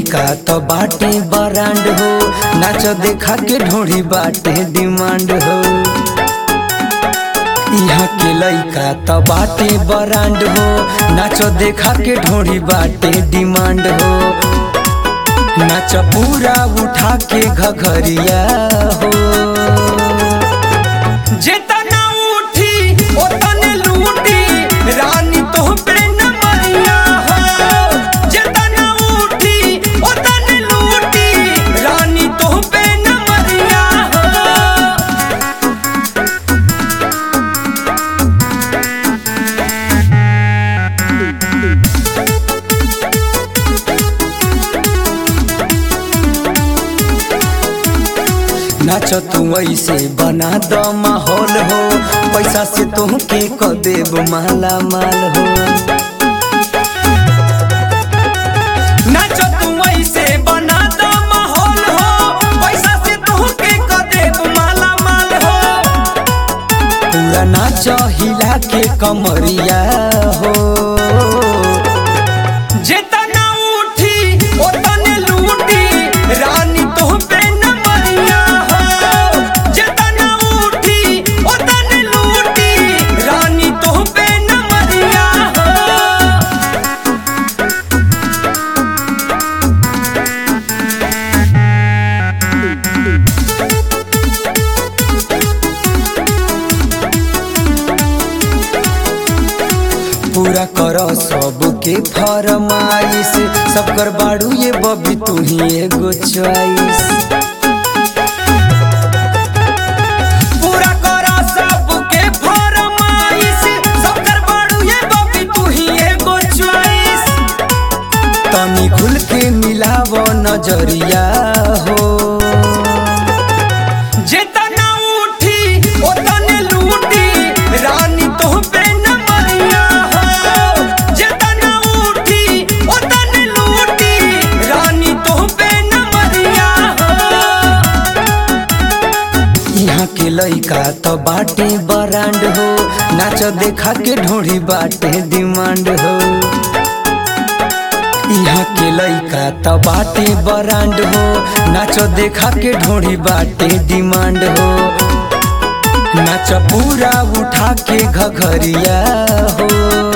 लइका तो बाटे बरांड हो नाच देखा के ढोड़ी बाटे डिमांड हो यहाँ के लइका तो बाटे बरांड हो नाच देखा के ढोड़ी बाटे डिमांड हो नाच पूरा उठा के घघरिया हो जेतना उठी ओतने लूटी रानी तो पे न मरिया हो जेतना उठी ओतने लूटी रानी तो पे न मरिया हो नाच तू ऐसे बना द माहौल हो पैसा से तुहके क देब माला माल हो नाच तू ऐसे बना द माहौल हो पैसा से तोहके क देब माला माल हो पूरा नाच हिला के कमरिया हो जेतना उठी ओतने लूटी रानी तो पे न मरिया हो जेतना उठी ओतने लूटी रानी तो पे न मरिया हो पूरा कर सबके फरमाइश सब कर बाड़ू ये बबी तू ही एगो चॉइस पूरा करा सबके फरमाइश सब कर बाड़ू ये बबी तू ही एगो चॉइस तनी खुल के मिलाव नजरिया हो जेतना उठी ओतने लूटी रानी तो पे न मरिया हो जेतना उठी ओतने लूटी रानी तो पे न मरिया हो यहाँ के लइका तो बाटे बरांड हो नाच देखा के ढोड़ी बाटे डिमांड हो यहाँ के लइका तो बाटे बरांड हो नाच देखा के ढोड़ी बाटे डिमांड हो नाच पूरा उठा के घघरिया हो